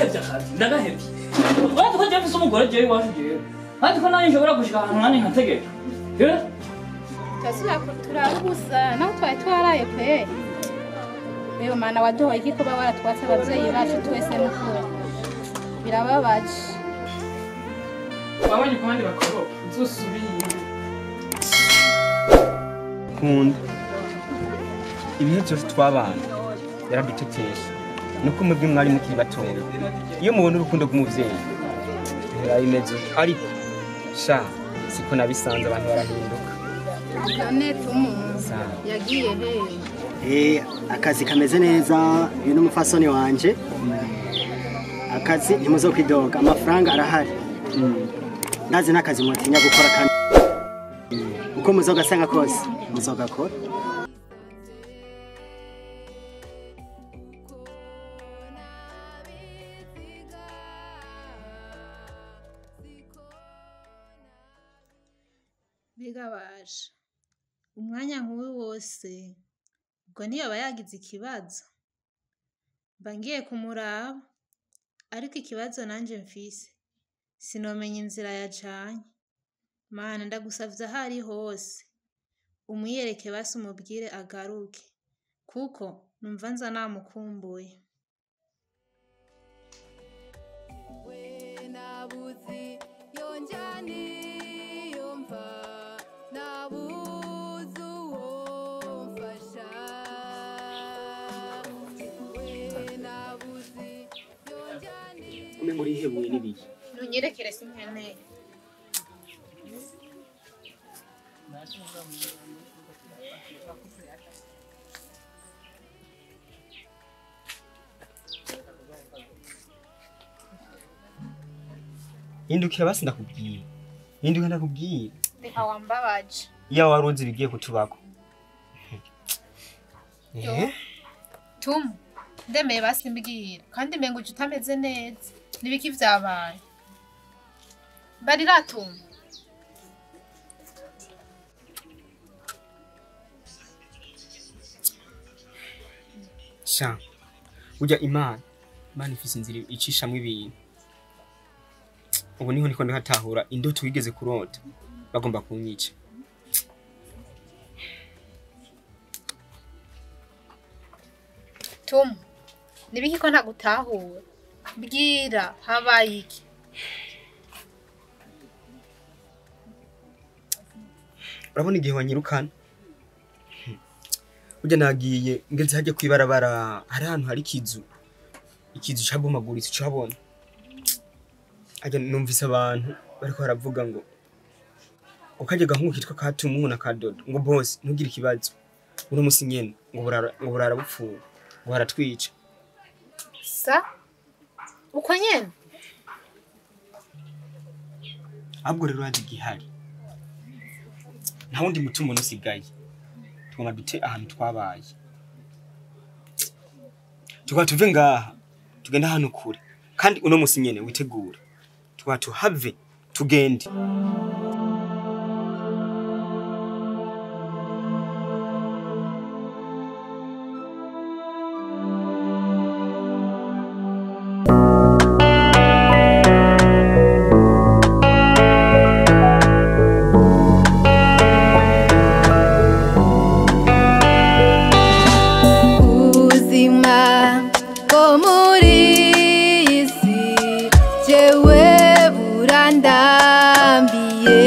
ndagahevye akazi ndagahevye uretse ko jewe mfise umugore jewe iwacu jewe kandi ko nanjye nshobora gushika ahantu nanjye nkategeka Eh? turabuza naho twari twaraye pe reba mana waduhoye iki kuba waratwatse ababyeyi bacu twese n'ukuri birababaje wabonye ku bandi bakoroka uzosubire inyuma kunda ibihe byose twabana yaradutetesha nuko mwebwe mwari mukiri batoya iyo mubona urukundo rw'umubyeyi bihora bimeze ariko sha siko nabisanze abantu barahinduka none tumu Sawa. yagiye he Eh, akazi kameze neza uyu ni umufasoni wanje akazi ntimuzokwidoga amafaranga arahari ndazi n'akazi mutinya gukora kandi uko muzogasanga kose muzogakora biga baje umwanya nk'uyu wose ubwo ntiyaba yagize ikibazo mba ngiye kumuraba ariko ikibazo nanjye mfise sinomenya inzira yacanye mana ndagusavye aho ari hose umwiyereke basi umubwire agaruke kuko numva nza namukumbuye nabuzi yonjani yumva nabuze uwo mfasha we nabuzi yonjani ume muri hebuye n'ibihe ntunyerekere sinkeneye hindukira basi ndakubwira hinduka ndakubwira reka wambabaje iyo wari uzi ibigiye kutubako Eh? tumu ndemeye basi mbwira kandi mpenga uje utameze neza n'ibiki vyabaye barira tumu sha burya imana imana ifise inzira icishamwo ibintu ubu niho niko ndihatahura indoto wigeze kurota bagomba kunyica tumu n'ibiki ko ntagutahura mbwira habaye iki urabona igihe wanyirukana Hmm. burya nagiye ngeze hajya kwibarabara hari ahantu hari ikizu ikizu cabomaguritse ucabona ajya numvise abantu bariko baravuga ngo ukajya gahungu kitwa katumuhu na kadodo ngo bose ntugire ikibazo uno musi nyene ngo burara ngo burara bupfuye ngo baratwica sa uko nyene ahubwo rero haje igihari nta wundi mutima usigaye tugomba dute ahantu twabaye tukaba tuve ngaha tugenda ahantu kure kandi uno musi nyene witegura tukaba tuhave tugende ubuzima bwo muri iyi si jewe burandambiye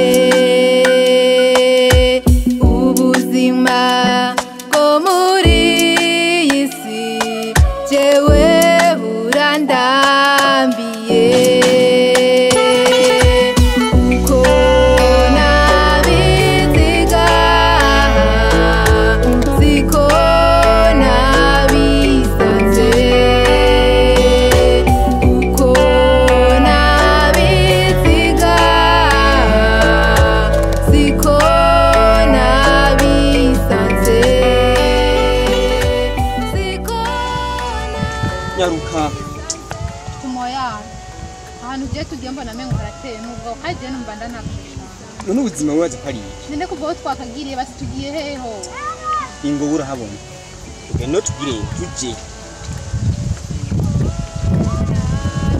ubuzima bwo muri iyi si jewe burandambiye uko nabiziga siko nabisanze uko nabiziga siko nabisanze siko nyaruka tumoya ahantu ugiye tugiye mbona mengo harateye nubwo kandi je numva ndanagushaka none ubuzima wibaza ko ari iki nende kuva aho twakagiriye basi tugiye heho ingo urahabona tugende tugire tuje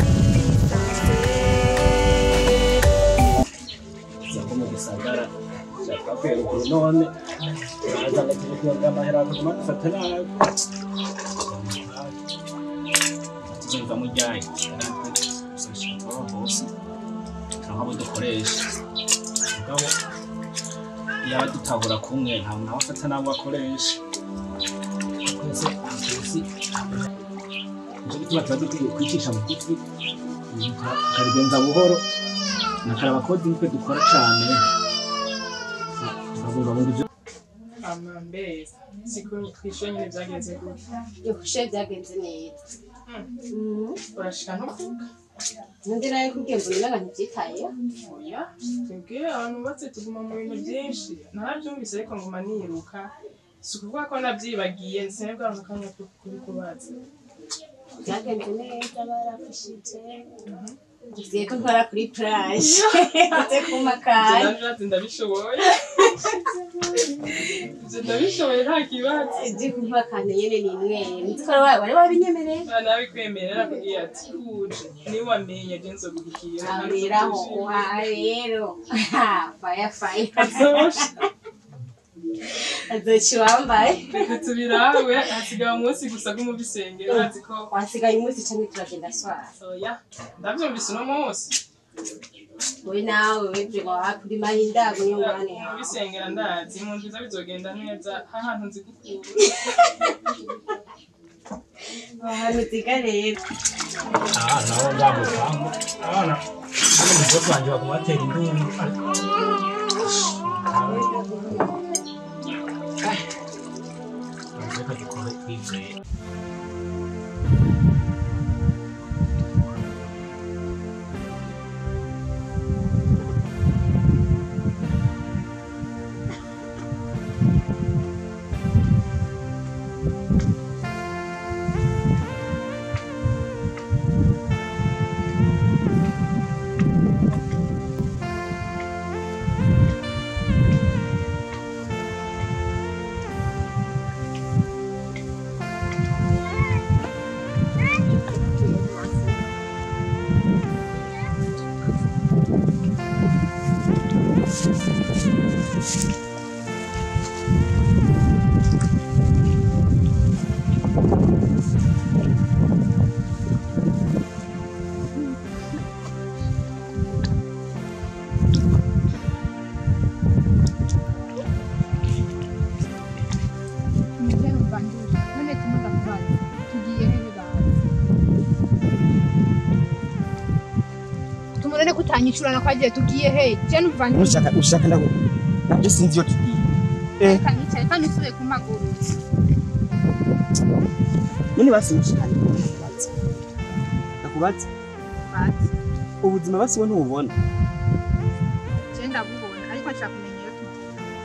none uraza agaterekera amahera akaguma agufata nabi tuzumva mujyanye tuzashaka hose turonka abo dukoresha mugabo yaba dutabura kumwe nta muntu aba afata n'abo akoresha twese abakozi nicyo gituma tuba dukwiye kwicisha bugufi tukabigenza buhoro nakara abakozi nitwe dukora cyane tukabungabunga ibyo ama mbese siko twishyuye nyine byagenze gutya Yoshe byagenze neza. urashika no kuvuga Undi nawe kubwiye mbona n'abantu byitayeho. oya twebwe abantu bubatse tuguma mu bintu byinshi narabyumvise ariko nguma niruka si ukuvuga ko nabyibagiye sinabwo bwa akanya ko kubikubaza Byagenze neza barafashije. Tugiye ko nkora kuri plage. Ate ku makari. ati ndabishoboye ibyo ndabishoboye nta kibazo Ije kumpakana nyene ni mwe. Nitwara wawe wari wabinyemereye. nabikwemerera akubwiye ati uje niba wamenye je nzogukira Abiraho wa rero. Fire fire. azosha Azoci wambaye. reka tubirawe hasigaye umunsi gusa bw'umubisengero azi ko Wasigaye umunsi canke turagenda swara. oya ndabyumvise uno munsi Wowe nawe weje wa kuri mahindago niyo ngwane yawe. umubisengera ndazi mu nziza bizogenda neza hahantu nzi gukura Ahantu ziga rero. Ah, nabo ngamukamu abana hano mu bwoko wanjye baguma batera induru reka dukore twizeye Umujyana mbanduje none tumuga kubaza tugiye he bibaza tumurane kutanyishurana kwagiye tugiye he je numva ushaka ushaka ndago nabyo sinzi iyo tugiye eh reka nicaye kandi usubiye ku maguru none basi mushikanye nakubaza bati ubuzima basi we ntububona je ndabubona ariko nshaka kumenya iyo tugiye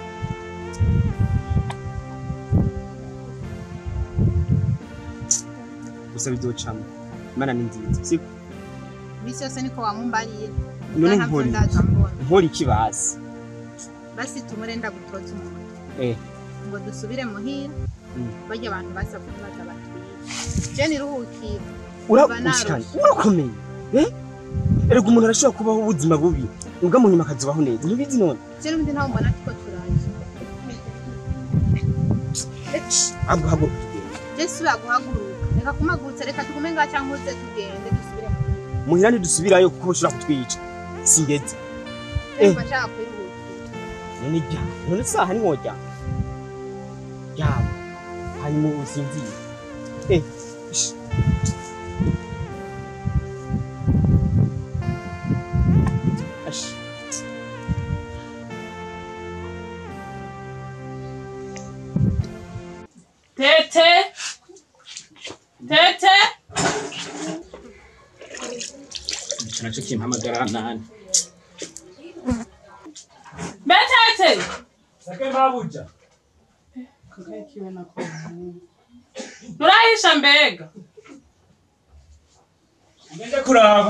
gusa bizocamo imana ni nziza siko bisi yose niko wamumbariye none ntabyo nkora iki? ndaza mbona nkora iki basi basi tumurenda gutoza umuntu eh ngo dusubire muhira Mm. barya abantu basabwe baza batwiye je niruhukire ura Kuva narusha. ushikanye urakomeye eh erega umuntu arashobora kubaho ubuzima bubi ubwo mu nyuma akazubaho neza ntubizi none je n'ubundi ntawe mbona ariko turaje ahubwo haguruka tugende je subira guhaguruka reka kumagurutsa reka tugume ngaha cyangwa uze tugende dusubire muhira muhira ntidusubirayo kuko ushobora kutwica singeze Eh. Ndumva nshaka kwiruhukira none jya none saha niwojya yaba hanyuma usinzire eh ish. Ash. tete tete icyo nacyo kimpamagara nani mbe tete sake mabuja kakaye kiwe nako nturahisha mbega ngende kuraba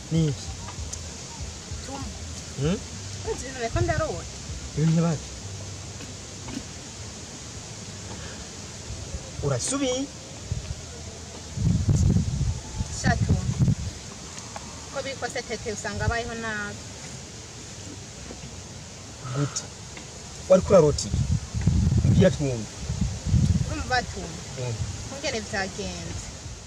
niki Hmm? Uzi ko ndarota ibintu bati urasubiye shatu ko bikose tete usanga abayeho nabi gute wari kurarota iki mbwira twumve urumva batumva Mm. kungene vyagenze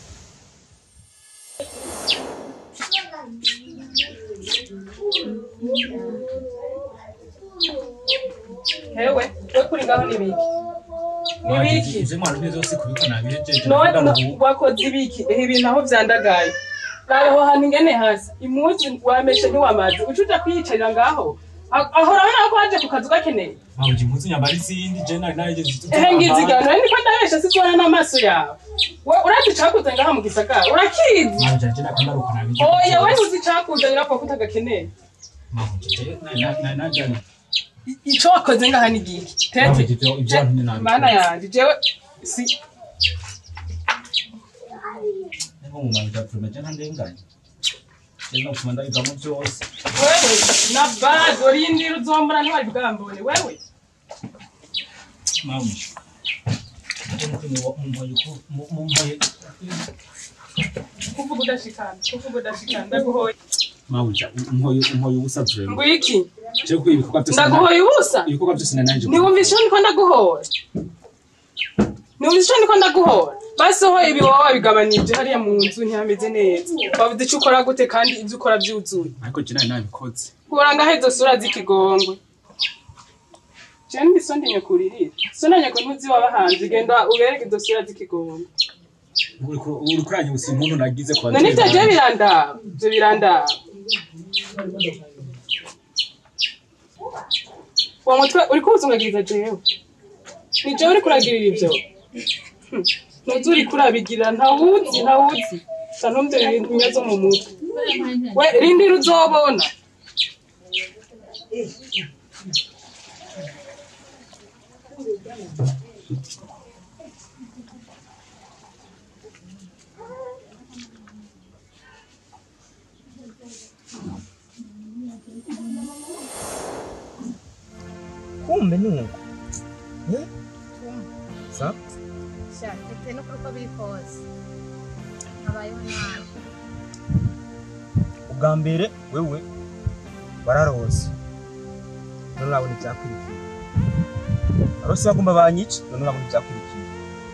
hewe we kuri ngaho ni biki ni biki ivyo mwana byo zose kubiko nabihejeje none no- wakoze ibiki ehe ibintu aho vyandagaye raba aho hantu ingene hasi imuzi wameshe ntiwamaze uca uja kwiyicarira ngaho A- aho urabona ko waje ku kazu gakeneye mawuji impuzu nyambara izindi je nari nahejeje ehe ngizigano nari niko ndabesha sizibona n'amaso yawe we urazi icakuze ngaha mu gisagara urakizi mawuji je nakandaruka nabije oya we ntuzi icakuze nyirapfa ko utagakeneye mawuji je nari najani I- ico wakoze ngaha ni giki tete mawuji ivyo ivyo abantu ni nabi mana yanje jewe si nko mu mawuji apfume je ntandenganye je no kuma ndabivamo vyose wewe na bado rindira uzombona ntiwari bwambone wewe mawuji mumboye mumboye kuvuga udashikana kuvuga udashikana ndaguhoye mawuji umpoye umpoye ubusa vrema ngwiki je ko ibikorwa byose ndaguhoye ubusa ibikorwa byose nanaje ntiwumvise ico niko ndaguhora ntiwumvise ico niko ndaguhora basi ho ibi wowe wabigabanije hariya mu nzu ntihameze neza wabuze ico ukora gute kandi ivyo ukora vyuzuye ariko je nari nabikoze kura ngaho izo sura z'ikigongwe jewe ndiso ndinyakuririra so nanyako ntuzi wabahanze genda ubereke izo sura z'ikigongwe uri kuranya ubusa impundu nagize kwa none ivyo je birandaba ivyo birandaba uwo mutwe uri kuwuzungagiriza jewe ni jewe uri kuragirira ivyo Hmm. ntuzi uri kurabigirira ntawuzi ntawuzi sa ntumvye ibintu bimeze mu mutwe we rindira uzobona kumbe nuko Eh? sa sha tete no kuri uko biri kose abayeho nabi ubwa mbere wewe wararose none urabona ibyakurikiye arose bagomba banyica none urabona ibyakurikiye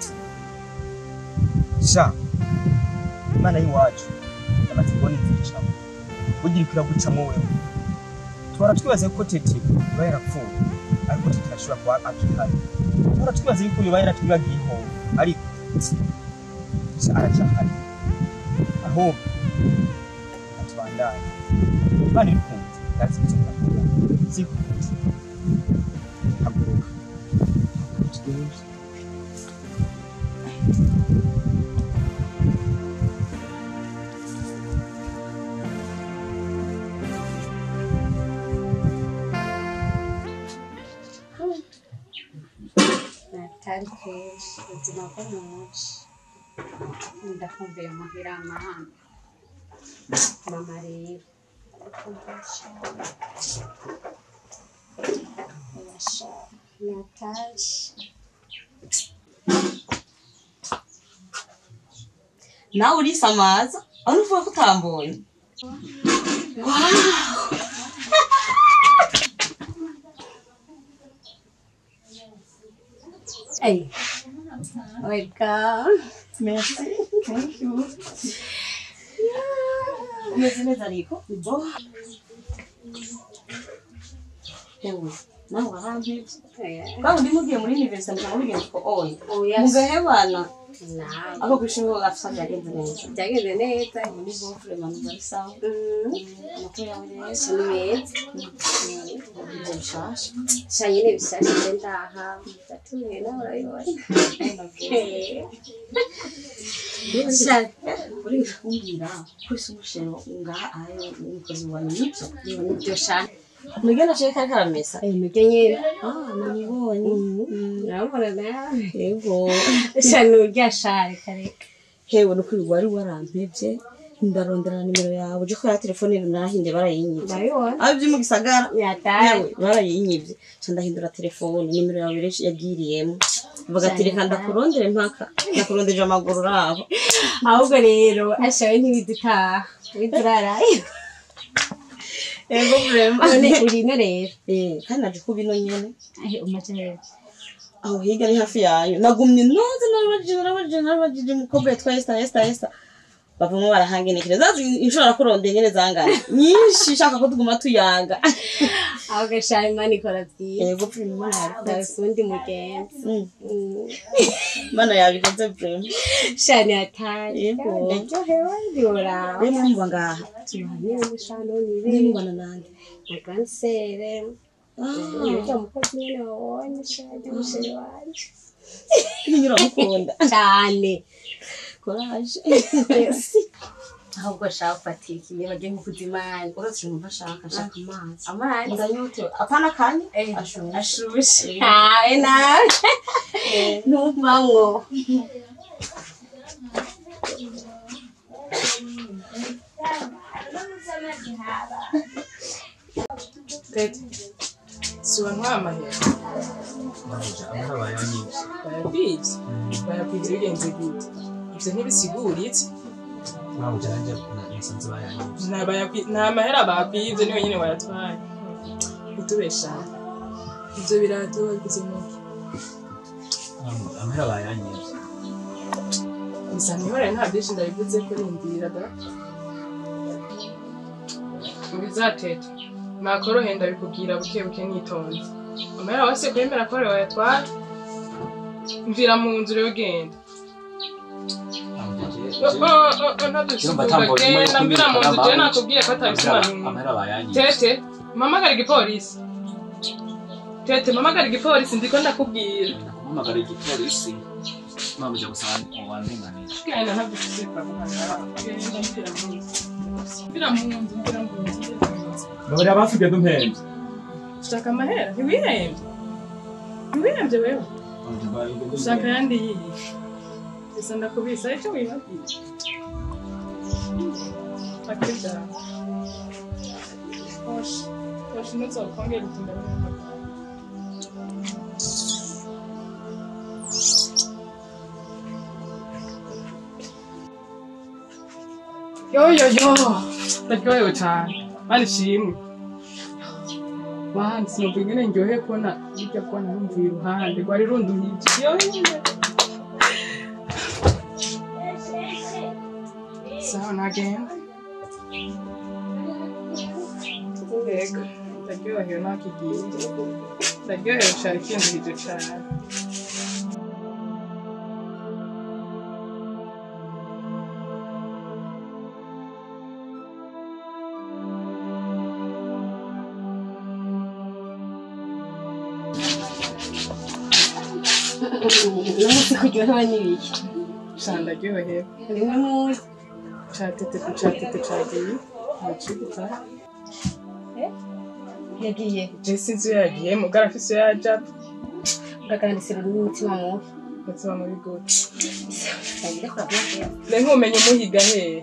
sha imana y'iwacu amaze kubona inzicamo bugira ikwiye gucamo wewe tuhora twibaza ko tete iba yarapfuye ariko tete arashobora kuba akihari tuhora twibaza yuko yoba yaratwibagiye ihoho ariko sha aracyahari ahubwo atubandanye imana ibikunze ndazi icyo ndakora sikuzi haguruka tugende natari kenshi ubuzima bwo mu muci ndakumbuye muhira amahanga mama rero natashye nawe urisamaza aho nuvuga ko utambonye Hey, welcome. merci thank you umeze neza ariko bo hewe nawe warampevye kandi ndi mugiye muri universite mukaba mugenzi ko oya Oya. mugahebana Nawe. ako kwishuri afisa byagenze neza Byagenze neza. muri bo vraiment nous ari sawa amakuru yawe rero Ni meza. ibyo bishasha Sha nyine bishashe nje ndaha. Ndatuye nawe urabibona. Sha, uri kumbwira ko isi umushero ngaha ayo umukozi wawe nibyo Nibyo sha. nugenda cyo kari karamesa Eh, nibyo nyine. ah namubonye Urabona nawe. yego Sha nurya sha reka reka. hewe no kuri wari warampevye ndarondera nimero yawe uje ko ya telefone narahinde barayinyivye ndabibona aho ibyo mu gisagara yataye yewe barayinyivye ca ndahindura telefone nimero yawe rero yagiriyemo vuga ati reka ndakurondere mpaka ndakurondeje amaguru rabo ahubwo rero ashawe ntibidutaha witurarayo ego vrema none urino rero eh kandi naje kuba ino nyene ahe umaze rero aho higa ni hafi yayo nagumye noze narabajije narabajije narabajije umukobwa yitwa Esther Esther Esther bavamo barahangenekereza zazi inshuro nakurondeye nyene zangana nyinshi shaka ko tuguma tuyaga ahubwo ashawe imana ikora byiza ego vrema imana yabikoze ndabise undi mugenzi Mm, Mm. imana yabikoze vrema shani yataye Yego. ndaryohewe ndiuraba rero mwumva ngaha tuhanire mushano ndi nibe mubana nande mugansere Ah, Nibyo mukozi nyene wabonye shani musheri wanje nyine uramukunda cyane courage ahubwo ashaka gufatira ikiye bagiye nkukuza imana uretse numva ashaka ashaka amazi amazi ndanyotewe apana kanya Eh, ashushe ashushe nawe nawe ntumamwo tete si wanywa amahera amahera bayanyivye bayakwivye bayakwivye bigenze gute ivyo ntibisigura iki babuja nanje nasanze bayanyivye nta bayakwi- nta mahera bakwivye niwe nyene wayatwaye utubeshana ivyo birato wagize muki amahera bayanyivye gusa ntihore nta byinshi ndabivuze ko rindira da ubizatete nakorohe ndabikubwira buke buke nitonze amahera wose kwemera ko ari wayatwara mvira mu nzu rero genda Urumva atambuka urimo genda mvira mu nzu kumvikana jewe nakubwiye ko atabisobanura amahera bayanyivye tete mpamagara igipolisi tete mpamagara igipolisi ndiko ndakubwira ndakumpamagara igipolisi mabuja gusa wandenganije genda ntabwo ufite kwaguhamagara genda mvira mu nzu mvira mu nzu mvira mu nzu mvira mu nzu babiri abasigaye dumpembye ushaka amahera ntiwihembye ntiwihembye wewe ushaka ayandi yiyi gusa ndakubisa icyo wibabwiye akibya hoshi hoshi ntuzokongera utinda wihembye yo yo yo ndaryohewe cyane mani shimwe mani sinumva ingene ndyoheye kubona bijya kubona numvuye iruhande rwari runduhije yo sawa nagenda mbega ndaryohewe nakigiye ndaryohewe cyane kinduhije cyane n'umunsi kuryohewe n'ibiki cyane ndaryohewe rimwe munsi catete ku catete cagiye muciguta yagiye jesi inzu yagiye mugara afise iyo yaja ugakandisira n'umutima mubi mutima muri gute yagira kora byose ne nkumenye umuhiga hehe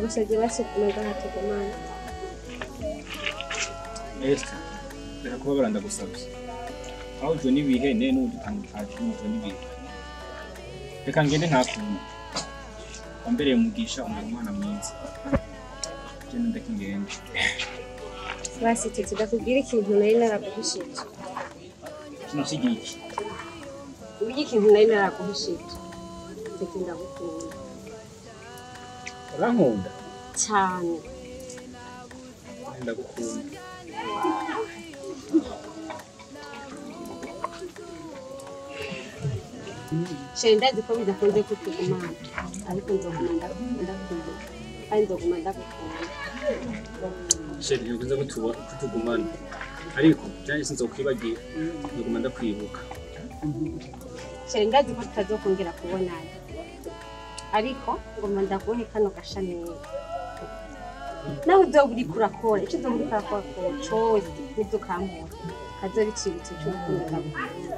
ndagusabye basukume ngahatugumane Esther reka kuba baranda gusabye aho ujwe n'ibihe ne n'undi utangikaje n'ujwe n'ibihe reka ngende ntakuntu wambereye umugisha umbera umwana mwiza je ndeke ngende basi tete ndakubwira ikintu nari naraguhishije kino kigiki uburyo ikintu nari naraguhishije tete ndagukunda urankunda cyane ndagukunda sheri ndazi ko bidakunze kutugumana ariko nzoguma ndakunda kandi nzoguma ndagukunda sheri ntibikunze ko tuba- ko tugumana ariko byanje sinzokwibagira ndaguma ndakwibuka sheri ndazi ko tutazokongera kubonana ariko ngoma ndaguhe kano gashaneza nawe uzoba uriko urakora icyo uzoba uriko urakora cose nibyo ukampora kazoba icibutso c'urukundo ndagukunda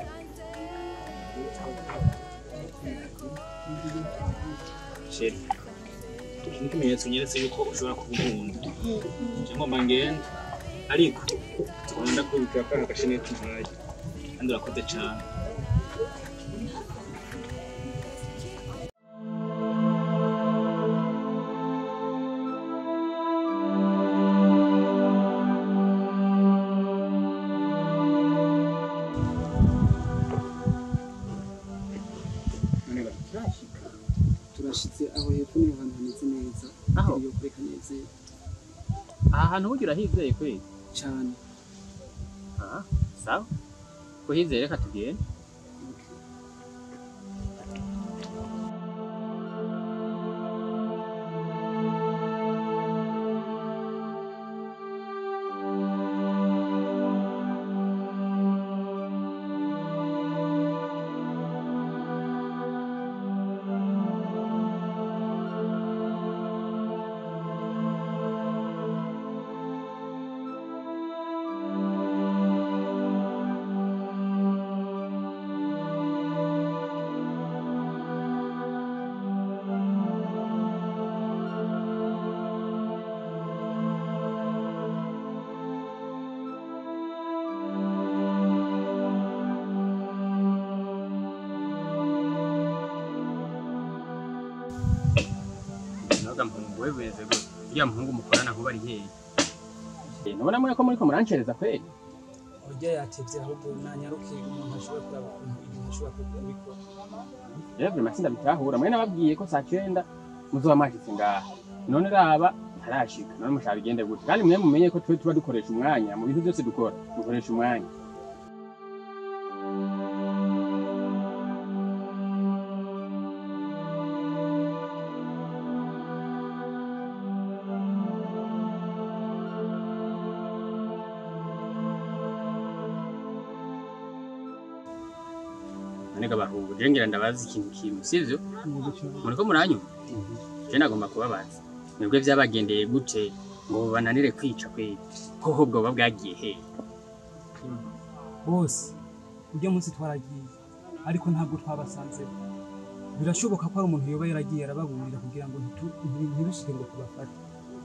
sheri iki ni ikimenyetso nyeretse yuko ushobora kubunkunda nje ngomba ngende ariko tugomba ndakwibukira ko ari agasheneti mpaye kandi urakoze cane none baturashika turashitse aho hepfo niho hantu hameze neza Aho? iyo kureka neza aha hantu burya urahizeye kweli cyane aha sawa kuhizeye reka tugende naga mpungu wewe weze gute uriya muhungu mukorana nkuba ari hehe Eh, nubona mwe ko muriko murancereza kweli urya yatevye ahubwo nanyaruke umuntu ashobora kuraba ukuntu ibintu ashobora kubikora rero buri matsinda bitahura mwe nababwiye ko saa cyenda muzoba mwashitse ngaha none raba ntarashika none mushaka bigende gute kandi mwe mumenye ko twe tuba dukoresha umwanya mu bintu byose dukora dukoresha umwanya none gabahungu je ngira ndabazi ikintu kimwe sivyo muriko muranyuma je nagomba kubabaza mwebwe vyabagendeye gute ngo bananire kwica kweli hoho bwoba bwagiye hehe bose urya munsi twaragiye ariko ntabwo twabasanze birashoboka ko hari umuntu yoba yaragiye arababurira kugira ngo ntitu- nti- ntibishike ngo tubafate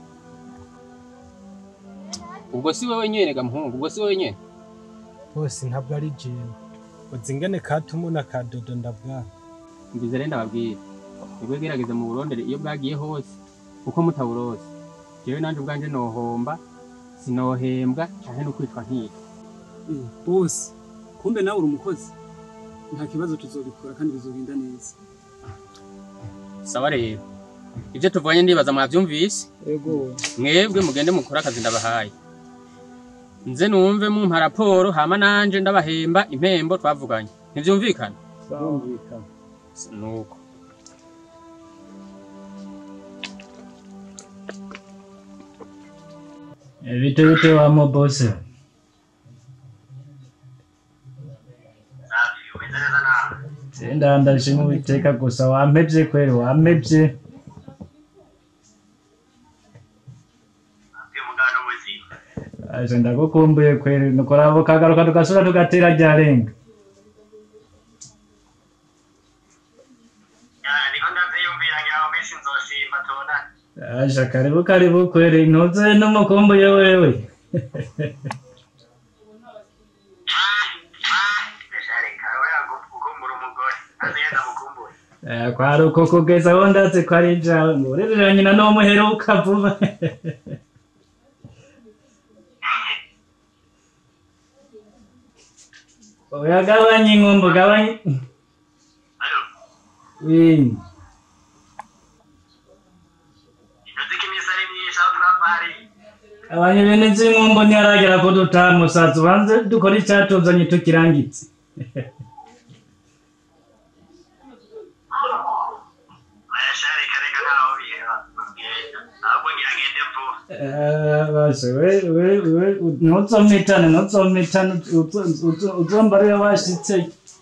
ubwo si wowe nyene gamuhungu ubwo si wowe nyene bose ntabwo ari jewe uzi ingene katumu na kadodo ndabwana mbize rero ndababwira nibwo gerageza mu burondere iyo bwagiye hose kuko mutaburose jewe nanje ubwanje nohomba sinohembwa canke no kwitwa nkitwa Eh, bose kumbe nawe uri umukozi nta kibazo tuzobikora kandi bizogenda neza sawa rero ivyo tuvanye ndibaza mwavyumvise yego mwebwe mugende mukore akazi ndabahaye nze numve mumpa raporo hama nanje ndabahemba impembo twavuganye ntivyumvikana birumvikana nuko Bite bite wa mobose Senda ndashima Uwiteka gusa wampevye kweli wampevye Aje ndagukumbuye kweli nukorabo kagaruka tugasura tugatera ryarenga Asha karibu karibu kweli ntuze n'umukumbuye wewe. Eh, kwari uko kugeza aho ndazi ko ari jawe ngo urerera nyina n'umuheruka vuba oya gabanya inkumbu gabanya Oui. abanye bene z'inkumbu ntiharagera ko dutaha musaza ubanze dukora icyatuzanye tukirangitse Eh, basi we we we ntuzomwitane ntuzomwitane uzomba ariwe washitse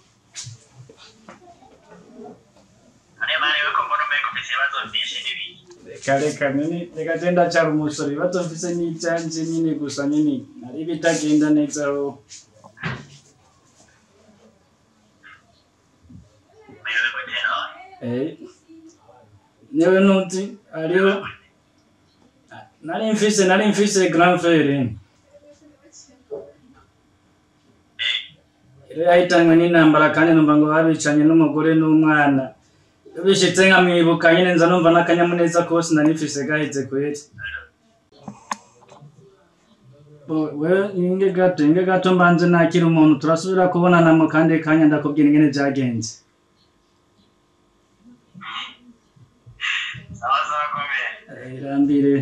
reka reka nyine reka je ndacara umusore ibibazo mfise n'ivyanje nyine gusa nyine ari bitagenda neza aho Eh, newe nuti ariho nari mfise nari mfise grand frere rero yahitanywe n'intambara kandi numva ngo babicanye n'umugore n'umwana bishitse nkamwibuka nyine nza numva n'akanyamuneza kose nari mfise gaheze kweri Bo- we inge gato inge gato mbanze nakira umuntu turasubira kubonana mu kandi kanya ndakubwira ingene vyagenze Eh, irambire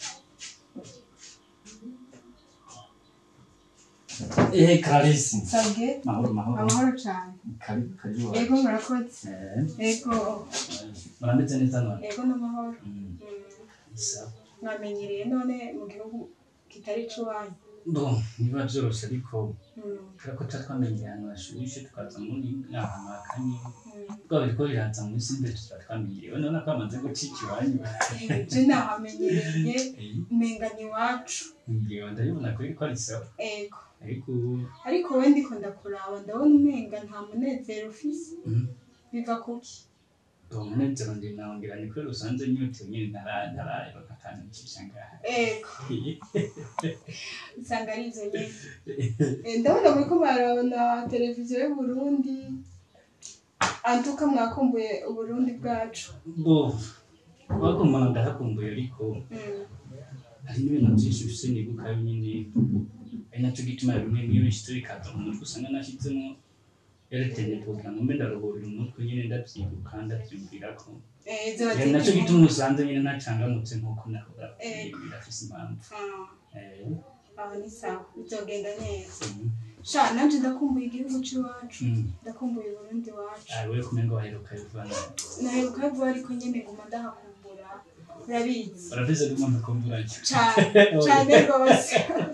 Eh, Clarisse. Sabwe Mahoro, mahoro. amahoro cyane Karibu, karibu. ego murakoze Eh, ego muranditse neza none? ego n'amahoro Mm. Sawa. mwamenyereye none mu gihugu kitari icy'iwanyu Bo, niba byoroshye ariko Mm. kubera ko tuba twamenye ahantu hashushe tukaza muri ahantu hakanye Mm. bwa biriko biraza muri simbe tuba twamenyerewe none ko bamaze gucika iwanyu je nahamenyereye umenga ni iwacu ngewe ndabibona kuri ko ari sawa ego ariko ariko we ndiko ndakuraba ndabona umenga nta munezero ufise Mhm. biva kuki uwo munezero ndi nawongera ni kuri rusanze nyotewe nyine ntara- ntaraye bakatanukisha ngaha ego usanga ari izo nyene Eh, ndabona muriko mwarabona televiziyo y'uburundi antuka mwakumbuye uburundi bwacu bo wakumva ndahakumbuye ariko Mm. hari n'ibintu byinshi bifise nibuka nyine ari nacyo gituma bimwe n'iyo bishitse bikaza mu mutwe usanga nashyizemo eretene kugira ngo mbe ndaruhurira umutwe nyine ndabyibuka ndabyumvira ko Eh, ziba Eh, nacyo ziri- gituma usanze nyine ntacangamutse nk'uko nahora Eh. birafise impamvu Ah, Eh, aho ni sawa bizogenda neza mhm. sha nanje ndakumbuye igihugu c'iwacu Mm. ndakumbuye uburundi wacu Ah, we kumenga waheruka bivana naheruka vuba ariko nyene nguma ndahakumbura urabizi urabize ko umuntu akumburanye cane cane rwose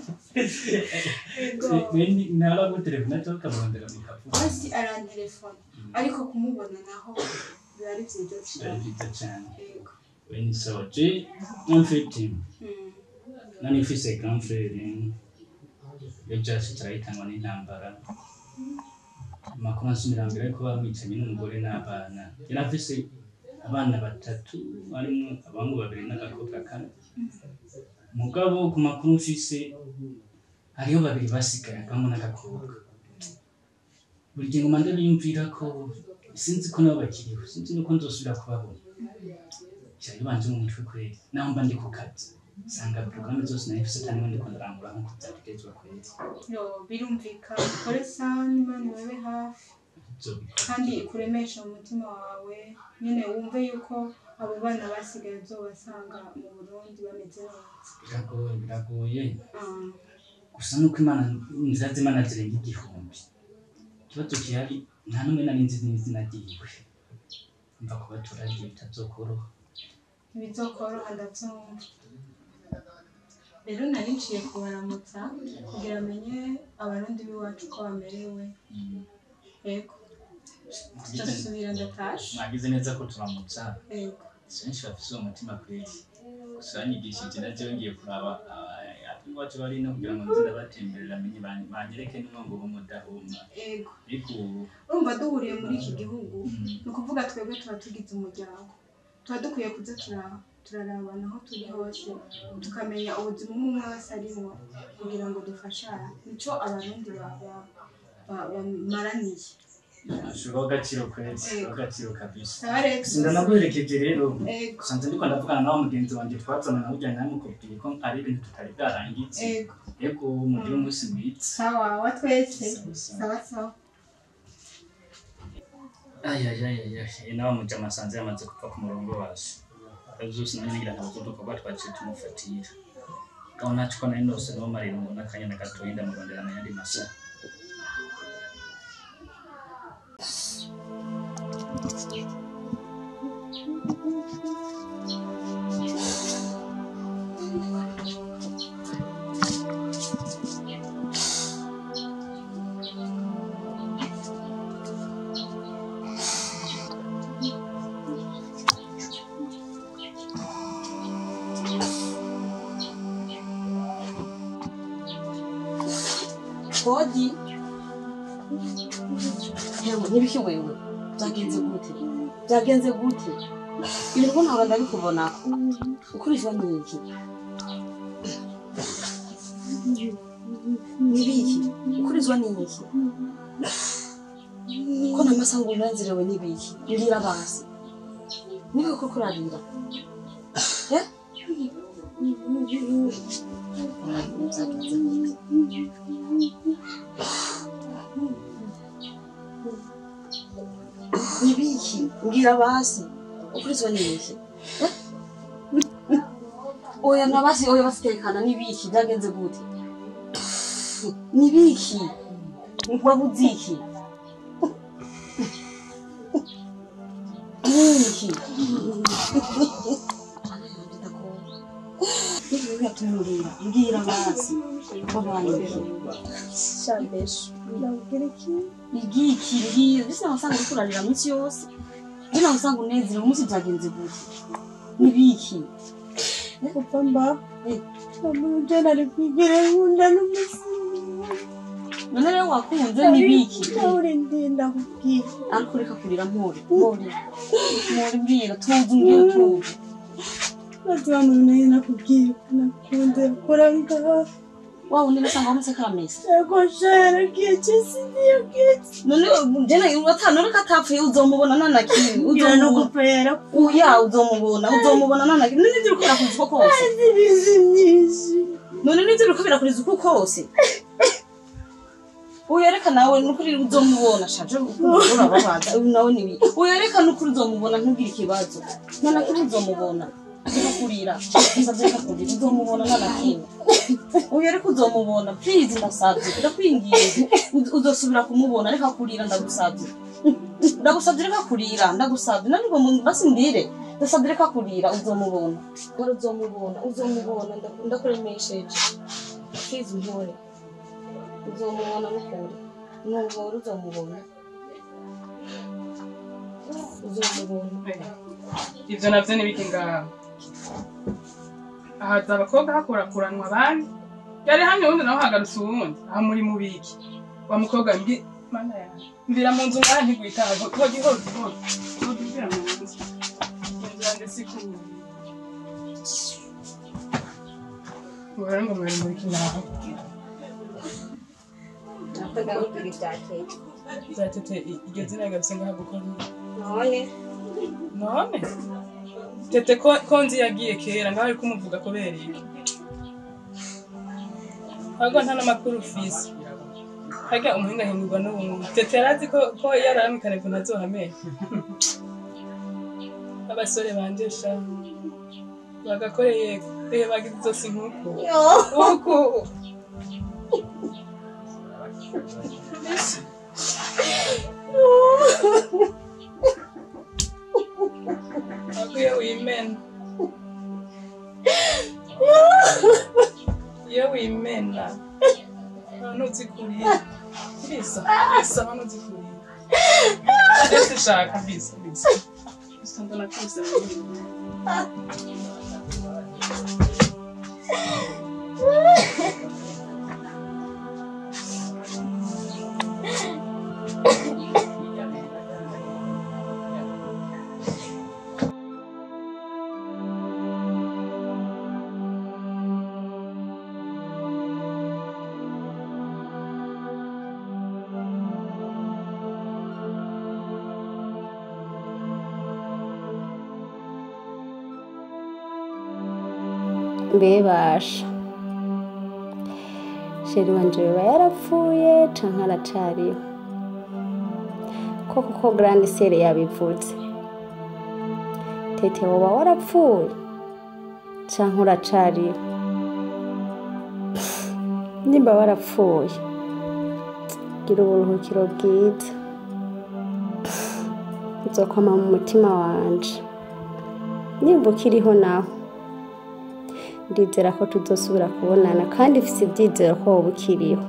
ego ntara gutelefona cyangwa ukamurondera mu kavuga hasi arantelefona ariko kumubona naho biba ari vyiza biba cane byiza cyane ego we ni sawa je mfite Mm. nani mfise grand frere iyo byose turahitanwa n'intambara amakuru ansumira mbere yuko bamwicanye n'umugore n'abana yari afise abana batatu harimo abahungu babiri n'agakobwa kane mugabo ku makuru mfise hariho babiri basigaye akabamo n'agakobwa buri gihe nguma ndabiyumvira ko sinzi ko nabo bakiriho sinzi nuko nzosubira kubabona cyane banje mu mutwe kweri naho mba ndi ku kazi usanga porogaramu zose nari mfise atari ndiko ndarangura nk'uko byategerezwa kweri yo birumvikana ukore sana imana ibabe hafi kandi kuremesha mu mutima wawe nyine wumve yuko abo bana basigaye uzobasanga mu burundi bameze neza biragoye biragoye Ah, gusa nuko imana inzira z'imana zirenga igihumbi ikibazo gihari nta n'umwe nari nzi n'izina ryiwe mva kuba turagiye bitazokoroha ntibizokoroha ndabyumva rero nari nciye kubaramutsa kugira amenye abarundi b'iwacu ko bamerewe yego ndasubira ndatashe mwagize neza ko turamutsa yego si benshi bafise uwo mutima kweri gusa banyigishije navyo ngiye kuraba iwacu bari no kugira ngo nze ndabatemberera menye ban- banyereke n'umwango w'umudahuma yego ariko ubu urumva duhuriye muri iki gihugu ni ukuvuga twebwe tuba tugize umuryango tuba dukwiye kuza tura- turarabana aho turi hose tukamenya ubuzima umwe umwe wese arimo kugira ngo dufashane nico abarundi ba- ba- ba- bamaraniye Shuraho agaciro kwezi shuraho agaciro kabisa Sawa Alex. ndanaguherekeje rero Ego. gusanze ndiko ndavugana nawe mugenzi wanjye twazana nawe ujyanye nawe mukubwiye ko ari ibintu tutari bwarangize Ego. ego mugire umunsi mwiza sawa wa twese sawa sawa ayayayaya nawe muja amasanze yamaze kuva ku murongo wacu byose nanjye ngira ntabwo udukorwa twaciye tumufatira aho naco ko nari ndose niwo marira ngo n'akanyana gatoyi ndamurondera mu yandi masaha kodi yewe ntibiki wewe byagenze gute byagenze gute ibintu ko ntabwo ndabikubona ukurikira ni iki nibiki ukurizwa ni iki ko namasango unazirewe nibiki mbwira basi niba ko kurarira eh byagenze gute nibiki mbwira basi ukurizwa nibiki oya na basi oya basitekana nibiki byagenze gute nibiki wabuze iki niki tumurira mbwira basi babanije igiki mbwira bisa wasanga uriko urarira munsi yose bino wasanga unezerewe umunsi byagenze gute nibiki kuva mba amujana ari kwigira nkunda n'umusizi none rero wakunze nibiki uri ndinda kubwira ariko reka kurira mpore mpore mpore mbwira tuzi mbwira tuzi maze abantu nayo nakubwira nakunze kora ngaha wa wundi nasanga wamutse karamesa yego shara kiye cyose niyo kiye none jena watanu reka atapfuye uzomubona nana kimwe ngira no gupera uya uzomubona uzomubona nana kimwe none nivyo uriko birakuriza uko kose ibizi myinshi none nivyo uriko birakuriza uko kose uyereka nawe nukuri uzomubona shaje urababaza uyu nawe nibi uyereka nukuri uzomubona ntugire ikibazo nana kimwe uzomubona kurira usabye reka kurira uzomubona nana kimwe uyereka uzomubona please ndasabye ndakwinginze Uz- uzosubira kumubona reka kurira ndagusabye ndagusabye reka kurira ndagusabye nanibwo basi mbire ndasabye reka kurira uzomubona wari uzomubona uzomubona ndaku- ndakuremesheje please mpore uzomubona mukuri nuhora uzomubona uzomubona ivyo navyo nibiki ngaho ahaza abakobwa hakurakuranwa abandi yari hamwe uwundi nawe hagarutse uwundi aha muri mubiki wa mukobwa mbi mana yanjye mvira mu nzu ngaha ntigwitaha hogi hogi hogi hogi mvira mu nzu inzu yanjye si kumwe muhora ngo mwari muri kinaho zatete iryo zina rigarutse ngaha gukora none none tete ko ko nzi yagiye kera ngaho ari kumuvuga kubera iki ahubwo nta n'amakuru ufise harya umuhinga ahindurwa n'ubuntu tete yarazi ko ko yararamikana ngo ntazohamenya abasore banje sha bagakoreye ehe bagize izosi nk'uku uku Akwiye wimena iyo wimena abantu uzikurira bisa bisa abantu uzikurira ndetse shaka bisa bisa bisa mbona kose mbebasha sheri wanje yoba yarapfuye canke aracariho koko ko grande sere yabivuze tete woba warapfuye canke uracariho nimba warapfuye gira uburuhukiro bwiza uzokwama mu mutima wanje nimba ukiriho naho ndizera ko tuzosubira kubonana kandi mfise ibyizero ko wowe ukiriho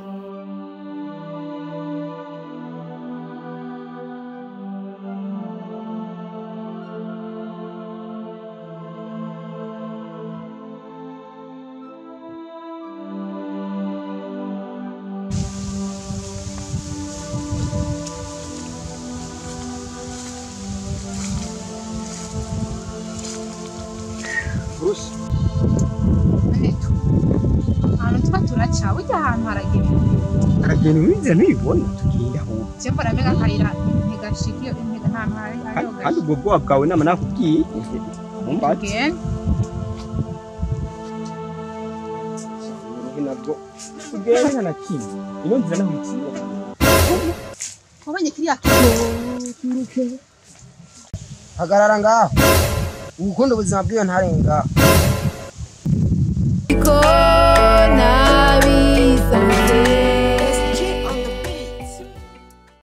Bruce ahantu tuba turaca burya ahantu haragera aragenda umwizera ntibibona tugiye aho je mbona mbega akayira ntigashika iyo ntiga ntahantu hari hariho kandi ubwo bwoba bwawe nama nakubwiye mumbati gashika uruhi nabwo ugenda nta na kimwe ino nzira naho ikiye wabonye kiriya hagarara ngaho ukunda ubuzima bw'iyo ntare ngaho Because